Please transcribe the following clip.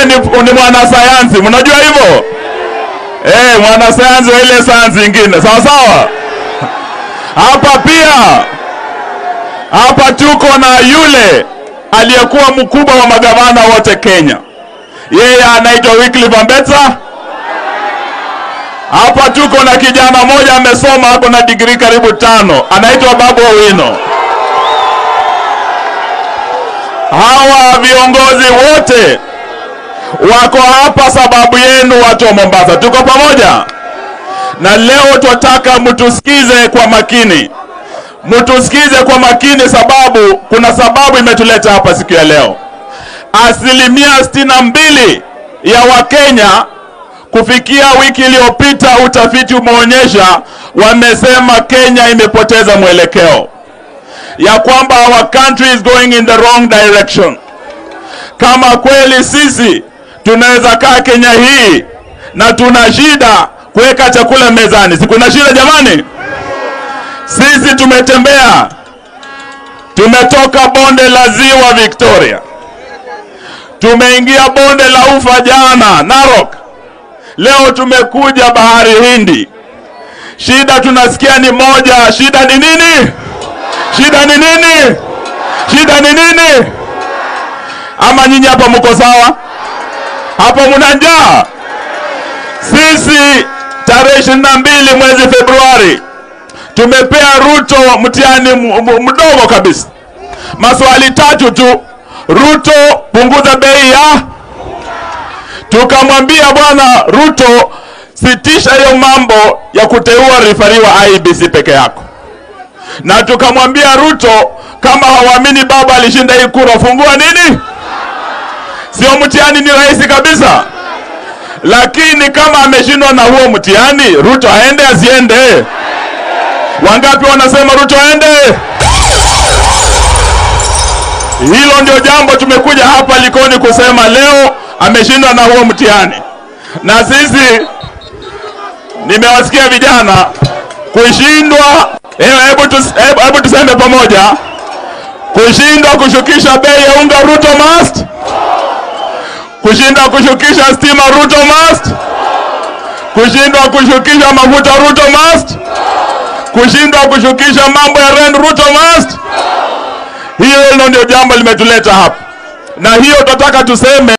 yeye ni, ni mwanasayansi, mnajua hivyo eh, mwanasayansi wa ile sayansi ingine, sawa sawa. Hapa pia hapa tuko na yule aliyekuwa mkubwa wa magavana wote Kenya, yeye anaitwa Wycliffe Ambetsa. Hapa tuko na kijana mmoja amesoma, ako na digrii karibu tano, anaitwa Babu Owino. Hawa viongozi wote wako hapa sababu yenu, watu wa Mombasa. Tuko pamoja, na leo twataka mtusikize kwa makini, mtusikize kwa makini, sababu kuna sababu imetuleta hapa siku ya leo. Asilimia sitini na mbili ya Wakenya kufikia wiki iliyopita, utafiti umeonyesha, wamesema Kenya imepoteza mwelekeo, ya kwamba our country is going in the wrong direction. Kama kweli sisi tunaweza kaa Kenya hii na tuna shida kuweka chakula mezani, si kuna shida jamani? Sisi tumetembea, tumetoka bonde la ziwa Victoria, tumeingia bonde la ufa jana Narok, leo tumekuja bahari Hindi. Shida tunasikia ni moja. Shida ni nini? Shida ni nini? Shida ni nini? Ama nyinyi hapa mko sawa? Hapo mna njaa? Sisi tarehe ishirini na mbili mwezi Februari tumepea Ruto mtihani mdogo kabisa, maswali tatu tu. Ruto, punguza bei ya. Tukamwambia bwana Ruto, sitisha hiyo mambo ya kuteua rifari wa IBC peke yako, na tukamwambia Ruto, kama hawaamini baba alishinda hii kura, fungua nini Sio mtihani, ni rahisi kabisa. Lakini kama ameshindwa na huo mtihani, Ruto aende asiende? Wangapi wanasema Ruto aende? Hilo ndio jambo tumekuja hapa Likoni kusema leo, ameshindwa na huo mtihani. Na sisi nimewasikia vijana kushindwa, hebu tus, hebu tuseme pamoja, kushindwa kushukisha bei ya unga, Ruto must kushindwa kushukisha stima Ruto must, kushindwa kushukisha mafuta Ruto must, kushindwa kushukisha mambo ya rent Ruto must. Hiyo ndio jambo limetuleta hapa, na hiyo tunataka tuseme